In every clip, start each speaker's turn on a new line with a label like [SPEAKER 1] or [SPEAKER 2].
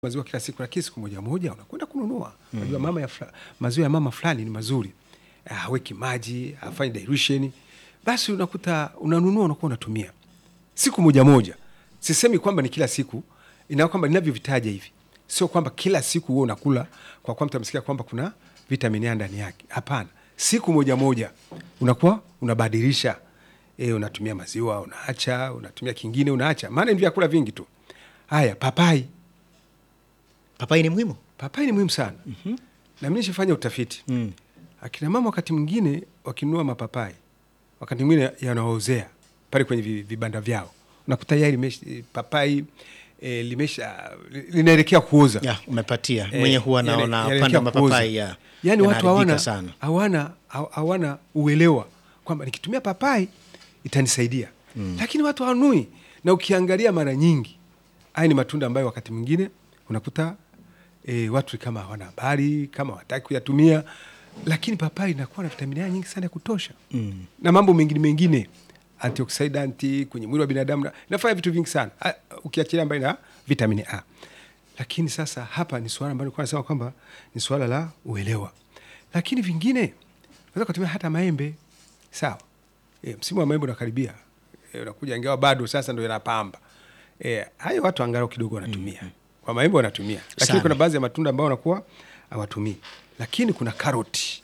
[SPEAKER 1] maziwa kila siku, lakini siku moja moja unakwenda kununua maziwa mama ya fla, maziwa ya mama fulani ni mazuri, Ah, haweki maji, hafanyi dilution, basi unakuta unanunua, unakuwa unatumia siku moja moja. Sisemi kwamba ni kila siku, ina kwamba ninavyovitaja hivi, sio kwamba kila siku wewe unakula kwa kwamba mtamsikia kwamba kuna vitamini A ndani yake. Hapana, siku moja moja unakuwa unabadilisha e, unatumia maziwa unaacha, unatumia kingine unaacha, maana ni vyakula vingi tu. Haya, papai
[SPEAKER 2] Papai ni muhimu.
[SPEAKER 1] papai ni muhimu sana mm-hmm. na mimi nishafanya utafiti
[SPEAKER 2] Mm.
[SPEAKER 1] akina mama wakati mwingine wakinunua mapapai wakati mwingine yanaozea pale kwenye vi- vibanda vyao unakuta yai limesha, papai e, limesha linaelekea kuoza
[SPEAKER 2] Ya, umepatia
[SPEAKER 1] Eh,
[SPEAKER 2] mwenye huwa
[SPEAKER 1] yale-
[SPEAKER 2] naona
[SPEAKER 1] yanaelekea
[SPEAKER 2] panda
[SPEAKER 1] kuoza.
[SPEAKER 2] mapapai ya
[SPEAKER 1] yaani watu
[SPEAKER 2] yanaharibika
[SPEAKER 1] hawana
[SPEAKER 2] sana.
[SPEAKER 1] hawana hawana uelewa kwamba nikitumia papai itanisaidia mm. lakini watu hawanui na ukiangalia mara nyingi haya ni matunda ambayo wakati mwingine unakuta e, watu kama hawana habari kama wataki kuyatumia lakini papai inakuwa na vitamini A nyingi sana ya kutosha mm. na mambo mengine mengine antioksidanti kwenye mwili wa binadamu na- inafanya vitu vingi sana Ah, ukiachilia mbali na vitamini A lakini sasa hapa ni suala ambalo nilikuwa nasema kwamba ni suala la uelewa, lakini vingine unaweza kutumia hata maembe sawa. E, msimu wa maembe unakaribia, e, unakuja ingawa bado sasa ndo yanapamba. E, hayo watu angalau kidogo wanatumia kwa maembe wanatumia, lakini
[SPEAKER 2] Sana.
[SPEAKER 1] kuna baadhi ya matunda ambayo wanakuwa hawatumii, lakini kuna karoti,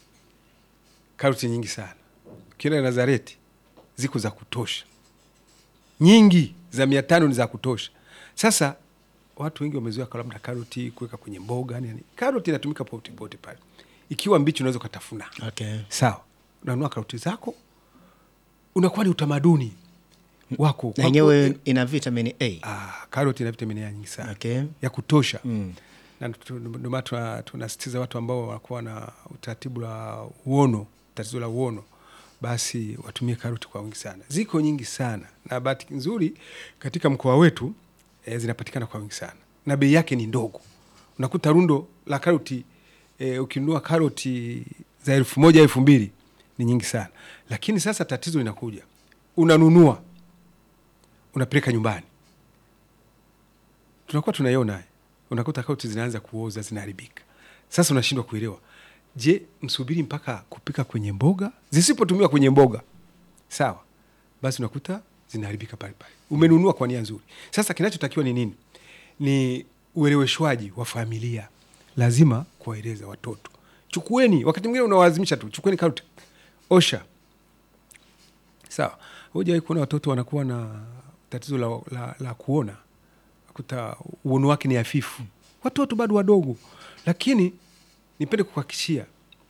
[SPEAKER 1] karoti nyingi sana. Ukienda Nazareti ziko za kutosha nyingi za mia tano ni za kutosha. Sasa watu wengi wamezoea kwa labda karoti kuweka kwenye mboga nini. Karoti inatumika pote pote pale, ikiwa mbichi unaweza ukatafuna.
[SPEAKER 2] Okay.
[SPEAKER 1] Sawa, unanunua karoti zako, unakuwa ni utamaduni wako
[SPEAKER 2] Na
[SPEAKER 1] Kwa-
[SPEAKER 2] yenyewe ina vitamini A.
[SPEAKER 1] Ah, karoti ina vitamini A nyingi sana
[SPEAKER 2] Okay.
[SPEAKER 1] ya kutosha
[SPEAKER 2] Mm.
[SPEAKER 1] na tu- ndio maana tuna- tunasisitiza watu ambao wanakuwa na utaratibu la uono, tatizo la uono, basi watumie karoti kwa wingi sana. Ziko nyingi sana, na bahati nzuri katika mkoa wetu e, zinapatikana kwa wingi sana na bei yake ni ndogo. Unakuta rundo la karoti e, ukinunua karoti za elfu moja elfu mbili ni nyingi sana, lakini sasa tatizo linakuja, unanunua unapeleka nyumbani tunakuwa tunaiona haya. unakuta karoti zinaanza kuoza zinaharibika. Sasa unashindwa kuelewa, je, msubiri mpaka kupika kwenye mboga? Zisipotumiwa kwenye mboga, sawa, basi unakuta zinaharibika pale pale. Umenunua kwa nia nzuri. Sasa kinachotakiwa ni nini? Ni ueleweshwaji wa familia, lazima kuwaeleza watoto. Chukueni, wakati mwingine unawalazimisha tu, chukueni karoti, osha sawa. Hujawahi kuona watoto wanakuwa na tatizo la, la, la kuona kuta uono wake ni hafifu, watoto bado wadogo. Lakini nipende kuhakikishia,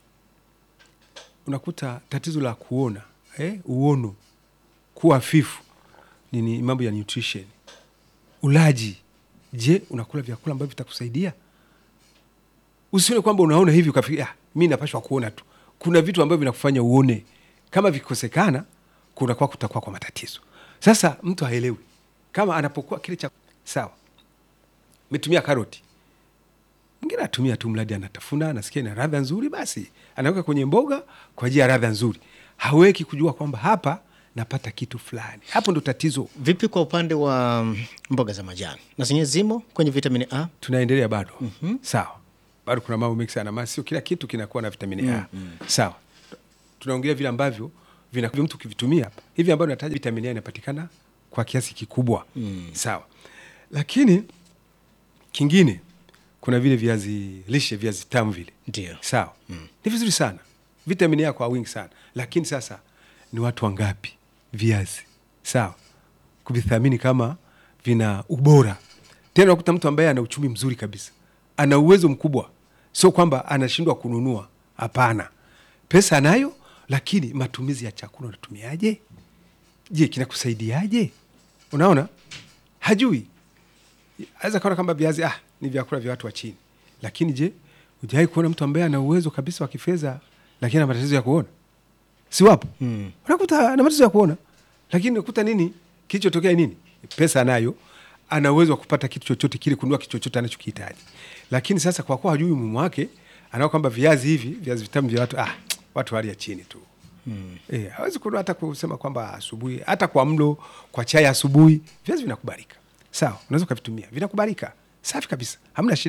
[SPEAKER 1] unakuta tatizo la kuona eh, uono kuwa hafifu ni, ni mambo ya nutrition, ulaji. Je, unakula vyakula ambavyo vitakusaidia? Usione kwamba unaona hivi ukafikiri ah, mi napashwa kuona tu. Kuna vitu ambavyo vinakufanya uone, kama vikikosekana kunakuwa kutakuwa kwa matatizo. Sasa mtu haelewi kama anapokuwa kile cha sawa, metumia karoti, mwingine anatumia tu mradi anatafuna, anasikia ina radha nzuri, basi anaweka kwenye mboga kwa ajili ya radha nzuri, haweki kujua kwamba hapa napata kitu fulani. Hapo ndo tatizo.
[SPEAKER 2] Vipi kwa upande wa mm, mboga za majani? Na zenyewe zimo kwenye vitamini A?
[SPEAKER 1] tunaendelea bado sawa, bado kuna mambo mengi sana, maana sio kila kitu kinakuwa na vitamini A sawa. Tunaongelea vile ambavyo vina mtu ukivitumia hivi ambavyo nataja vitamini A inapatikana kwa kiasi kikubwa sawa, lakini kingine kuna vile viazi lishe, viazi tamu vile
[SPEAKER 2] Ndio.
[SPEAKER 1] sawa, ni vizuri sana, vitamini A kwa wingi sana, lakini sasa ni watu wangapi viazi sawa kuvithamini kama vina ubora? Tena unakuta mtu ambaye ana uchumi mzuri kabisa, ana uwezo mkubwa, sio kwamba anashindwa kununua. Hapana, pesa anayo, lakini matumizi ya chakula unatumiaje? Je, kinakusaidiaje? Unaona, hajui aweza kaona kama viazi ah, ni vyakula vya watu wa chini, lakini je, hujawahi kuona mtu ambaye ana uwezo kabisa wa kifedha lakini ana matatizo ya kuona? Si wapo?
[SPEAKER 2] Mm.
[SPEAKER 1] Unakuta ana matatizo ya kuona, lakini unakuta nini kilichotokea nini? Pesa anayo, ana uwezo wa kupata kitu chochote kile, kununua kitu chochote anachokihitaji, lakini sasa kwa kuwa hajui umuhimu wake, anaona kwamba viazi hivi, viazi vitamu vya watu ah, watu hali ya chini tu mm. E, hawezi kununua hata kusema kwamba asubuhi, hata kwa mlo, kwa chai asubuhi, viazi vinakubalika sawa, unaweza ukavitumia, vinakubalika safi kabisa hamna shida